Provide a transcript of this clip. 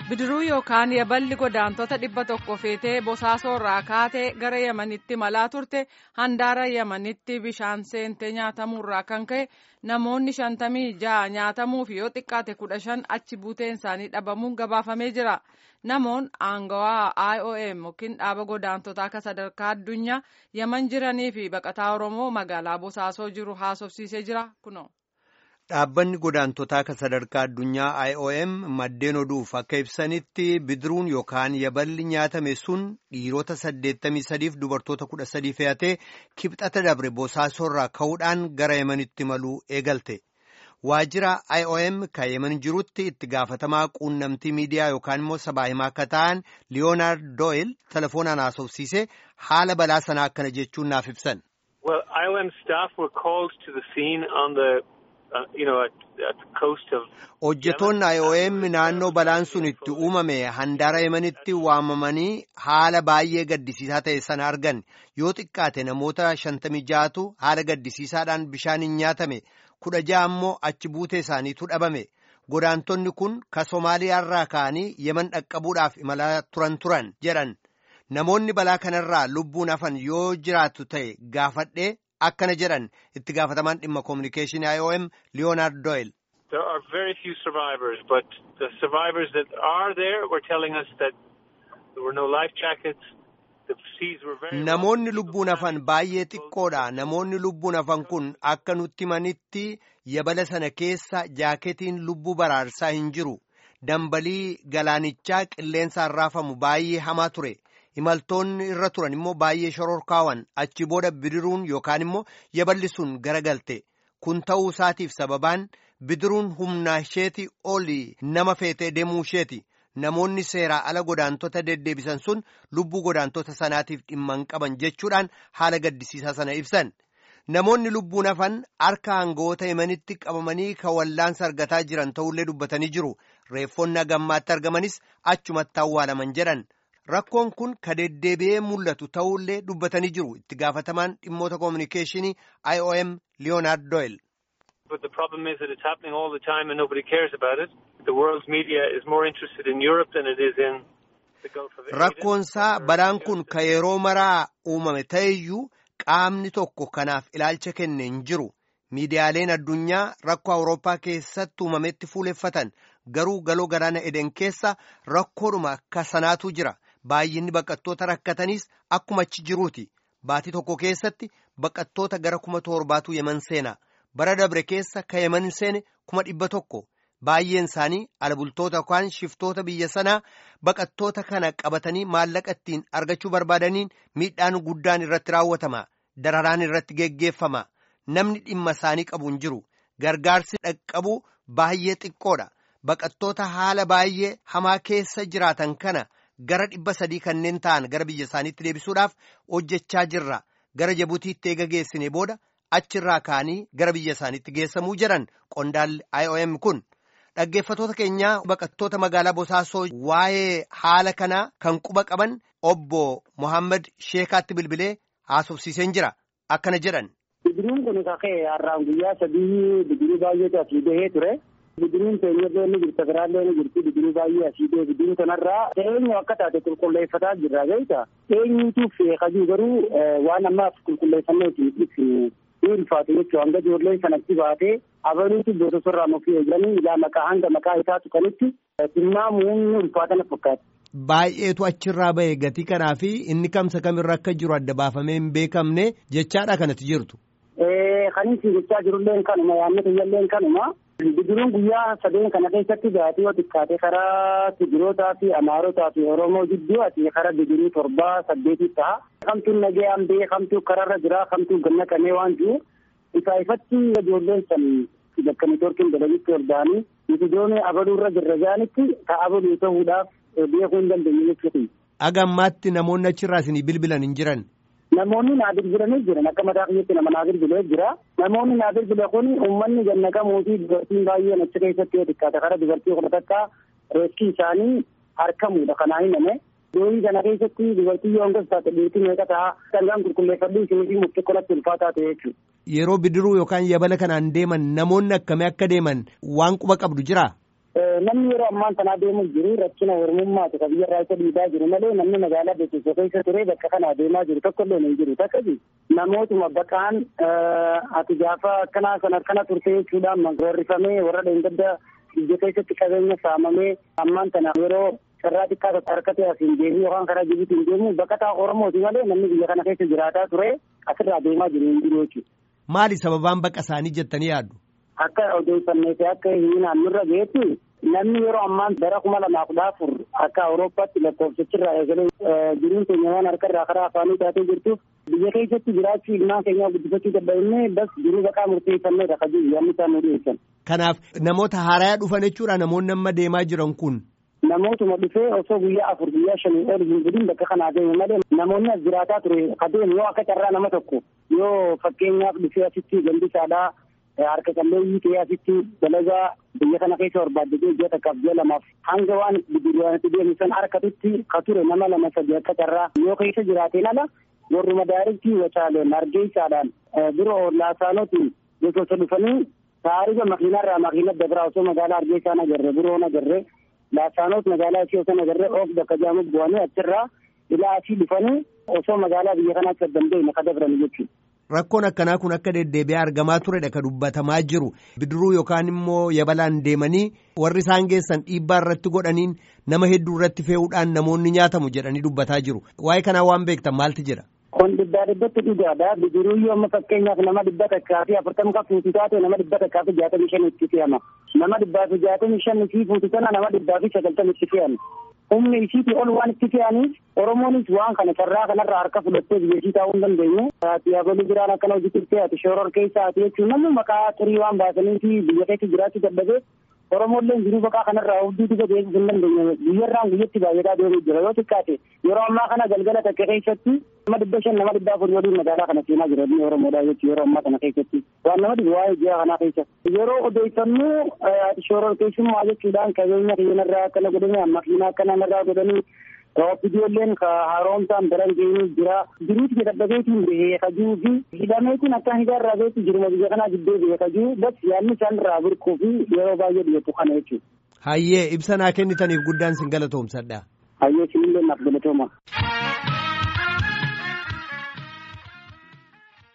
bidiruu yookaan yaballi godaantota dhibba tokko feetee bosaasoo irraa kaatee gara yamanitti malaa turte handaara yamanitti bishaan seentee nyaatamurraa kan ka'e namoonni shantamii ja'a nyaatamuuf yoo xiqqaate kudha shan achi buuteen isaanii dhabamuun gabaafamee jira namoon aangawaa iom yookiin dhaaba godaantotaa akka sadarkaa addunyaa yaman jiranii fi baqataa oromoo magaalaa bosaasoo jiru haasofsiisee jira kuno. Dhaabbanni godaantotaa akka sadarkaa addunyaa IOM maddeen oduuf akka ibsanitti bidiruun yookaan yaballi nyaatame sun dhiirota 83 fi dubartoota 13 fe'atee kibxata dabre bosaasorraa ka'uudhaan gara yemanitti maluu eegalte. Waajjira IOM kan yeman jirutti itti gaafatamaa quunnamtii miidiyaa yookaan immoo sabaa himaa akka ta'an Leonard Doyle telefoonaan haasofsiisee haala balaa sanaa akkana jechuun naaf ibsan. Well, IOM staff were called to the scene on the Hojjetoonni IOM naannoo balaan sun itti uumame handaara yemanitti waamamanii haala baay'ee gaddisiisaa ta'e sana argan yoo xiqqaate namoota shantamii ja'atu haala gaddisiisaadhaan bishaaniin nyaatame kudha ja'a ammoo achi buutee isaaniitu dhabame godaantonni kun ka Somaaliyaarraa ka'anii yeman dhaqqabuudhaaf imalaa turan turan jedhan namoonni balaa kanarraa lubbuun hafan yoo jiraatu ta'e gaafadhee. akkana jedhan itti gaafatamaan dhimma koominikeeshinii IOM Leonard Doyle. There are very few survivors, but the survivors that are there were telling us that there were no life jackets. The seas were very Namoonni lubbuun hafan baay'ee xiqqoodha. Namoonni lubbuun hafan kun akka nutti manitti yabala sana keessa jaaketiin lubbuu baraarsaa hin jiru. Dambalii galaanichaa qilleensaan raafamu baay'ee hamaa ture. imaltoonni irra turan immoo baay'ee shororkaawan achi booda bidiruun yookaan immoo yaballi sun garagalte kun ta'uu isaatiif sababaan bidiruun humnaa isheeti oli nama feetee deemuu isheeti namoonni seeraa ala godaantota deddeebisan sun lubbuu godaantota sanaatiif dhimma hin qaban jechuudhaan haala gaddisiisaa sana ibsan namoonni lubbuun hafan harka aangawoota yemanitti qabamanii kan wallaansa argataa jiran ta'ullee dubbatanii jiru reeffonni hagammaatti argamanis achumatti awwaalaman jedhan. Rakkoon kun ka deddeebi'ee mul'atu ta'ullee dubbatanii jiru itti gaafatamaan dhimmoota koominikeeshinii IOM Leonard Doyle. But the problem is that it's happening all the time and nobody cares about it. The world's media is more interested in Europe than it is in the Gulf of Aden. Rakkoonsaa balaan kun ka yeroo maraa uumame ta'eyyuu qaamni tokko kanaaf ilaalcha kenne hin jiru. Miidiyaaleen addunyaa rakkoo Awurooppaa keessatti uumametti fuuleffatan garuu galoo galaana Eden keessa rakkoodhuma akka sanaatu jira. Baay'inni baqattoota rakkatanis akkuma achi jiruuti. Baatii tokko keessatti baqattoota gara kuma torbaatu yeman seena. Bara dabre keessa ka yeman seene kuma dhibba tokko. Baay'een isaanii alabultoota yookaan shiftoota biyya sanaa baqattoota kana qabatanii maallaqa ittiin argachuu barbaadaniin miidhaan guddaan irratti raawwatama. Dararaan irratti geggeeffama. Namni dhimma isaanii qabu hin jiru. Gargaarsi dhaqqabu baay'ee xiqqoodha. Baqattoota haala baay'ee hamaa keessa jiraatan kana. gara dhibba sadii kanneen ta'an gara biyya isaaniitti deebisuudhaaf hojjechaa jirra gara Jibuutiitti eega geessine booda achirraa ka'anii gara biyya isaaniitti geessamuu jedhan qondaalli IOM kun dhaggeeffatoota keenyaa baqattoota magaalaa Bosaasoo waa'ee haala kanaa kan quba qaban obbo Mohaammed Sheekaatti bilbilee haasofsiiseen jira akkana jedhan. Bidiruun kun kakee har'aan guyyaa sadii bidiruu baay'eetu asii bahee ture. bidiruun teenyallee ni jirti biraallee ni jirti bidiruu baay'ee asii bee bidiruu kanarraa eenyu akka taate qulqulleeffataa jirra beekta eenyutu feekajuu garuu waan ammaaf qulqulleeffannee isin ibsinu ni ulfaatu jechuudha hanga ijoolleen sanatti baatee abaluutu bootosorraa mufii eeganii ilaa maqaa hanga maqaa isaa tuqanitti tilmaamuun ni ulfaatana fakkaata. Baay'eetu achirraa ba'e gatii kanaa fi inni kamsa kamirra akka jiru adda baafamee hin beekamne jechaadha kanatti jirtu. Kan isin jechaa jirulleen kanuma yaadni kiyyalleen kanuma. Bidiruun guyyaa sadeen kana keessatti baatii yoo xiqqaate karaa Tigirootaa fi Amaarotaa fi Oromoo jidduu ati karaa bidiruu torbaa saddeetii ta'a. Kamtuun nagayaan bee kamtuu karaarra jira kamtuu ganna kanee waan jiru isaa ifatti ijoolleen san bakka niitoorkiin dalagitti hordaanii mitidoon abaluurra jirra jaanitti ka abaluu ta'uudhaaf beekuu hin dandeenye jechuudha. Agammaatti namoonni achirraa isinii bilbilan hin jiran. Namoonni naa bilbilanii jiran akka mataa kiyyaatti nama naa bilbilee jira. Namoonni naa bilbile kun uummanni gannaqamuu fi dubartiin baay'een achi keessatti yoo xiqqaate karaa dubartii kudha takka reeskii isaanii harkamuudha kanaa himame. Doorii kana keessatti dubartii yoo hangas taate dhiirtii meeqa ta'a sangaan qulqulleeffadhu isinii fi murtii qolatti ulfaataa ta'e jechuudha. Yeroo bidiruu yookaan yabala kanaan deeman namoonni akkamii akka deeman waan quba qabdu jira. namni yeroo ammaan tanaa deemu jiru rakkina ormummaati ka biyyarraa isa dhiibaa jiru malee namni magaalaa beeksisa keessa ture bakka kana deemaa jiru tokko illee hin jiru takkasi namootuma baqaan ati gaafa akkanaa sana akkana turte jechuudhaan gorrifamee warra dheengadda biyya keessatti qabeenya saamamee ammaan tana yeroo carraa xiqqaa tokko harkatee asiin deemu yookaan karaa jibuutiin deemu baqataa oromooti malee namni biyya kana keessa jiraataa ture asirraa deemaa jiru hin jiru jechuudha. Maali sababaan baqa isaanii jettanii yaaddu? Akka odeeffannee fi akka hin naannurra geetti namni yeroo ammaan bara kuma lamaa kudha afur akka awurooppaatti lakkoofsichirraa eegalee jiruun keenya waan harkarraa karaa afaanii taatee jirtuuf biyya keessatti jiraachuu ilmaan keenyaa guddifachuu dadhabnee bas jiruu baqaa murteeffanneedha ka jiru yaadni isaan nu dhiyeessan. Kanaaf namoota haaraa dhufan jechuudha namoonni amma deemaa jiran kun. Namootuma dhufee osoo guyyaa afur guyyaa shanii ol hin gudin bakka kanaa deeme malee namoonni as jiraataa ture adeemu yoo akka carraa nama tokko yoo fakkeenyaaf dhufee asitti gandisaadhaa harka qalleeyyii ta'ee asitti dalagaa biyya kana keessa barbaaddatee ji'a takkaaf ji'a lamaaf hanga waan bidiruwaanitti deemu san harkatutti ka ture nama lama sadi akka carraa yoo keessa jiraateen ala warruma daariktii wacaaleen argeessaadhaan biroo laasaanotiin gosoota dhufanii taarifa makiinarraa makiina dabraa osoo magaalaa argeessaan agarre biroon agarre laasaanoot magaalaa ishee osoo agarre of bakka jaamu bu'anii achirraa ilaa asii dhufanii osoo magaalaa biyya kanaatti addamdeenya ka dabran jechuudha. Rakkoon akkanaa kun akka deddeebi'ee argamaa turedha ka dubbatamaa jiru bidiruu yookaan immoo yabalaan deemanii warri isaan geessan dhiibbaa irratti godhaniin nama hedduu irratti fe'uudhaan namoonni nyaatamu jedhanii dubbataa jiru waa'ee kanaa waan beektan maalti jira. Kun dhibbaa dhibbatti dhugaadha bidiruu yoo amma fakkeenyaaf nama dhibba takkaa fi afurtama kan fuutu taate nama dhibba takkaa fi jaatamii shan itti fe'ama nama dhibbaa fi jaatamii shan fi fuutu sana nama dhibbaa fi sagaltama itti fe'ama. humni isiitii ol waan itti fe'aniif oromoonis waan kana carraa kanarraa harka fudhattee biyya ishii taa'uu hin dandeenye ati abaluu biraan akkana hojii turtee ati shooror keessa ati jechuun namni maqaa xurii waan baasanii fi biyya keessa jiraachuu dadhabee oromolleen jiruu baqaa kanarraa hubduu duba deebisuu hin dandeenye biyyarraan guyyatti baay'ataa deemuu jira yoo xiqqaate yeroo ammaa kana galgala takka keessatti nama dhibba shan nama dhibba afur waliin magaalaa kana seenaa jira inni oromoodha jechuudha yeroo ammaa kana keessatti waan nama dhibu waa'ee ji'a kanaa keessa yeroo odeeffannoo shooror keessummaa jechuudhaan qabeenya keenyarraa akkana godhanii makiinaa akkana narraa godhanii Viidiyoolleen ka haaromsaan daran geenyu jira. Jiruuti dadhabeetiin bahee kajuu fi hidhameetiin akka hidharraa beeku jiruma biyya kanaa gidduu bahee kajuu bas yaadni isaan irraa birquu fi yeroo baay'ee dhiyeessu kana jechuudha. Hayyee ibsa naa kennitaniif guddaan sin galatoomsadha. Hayyee sinillee naaf galatooma.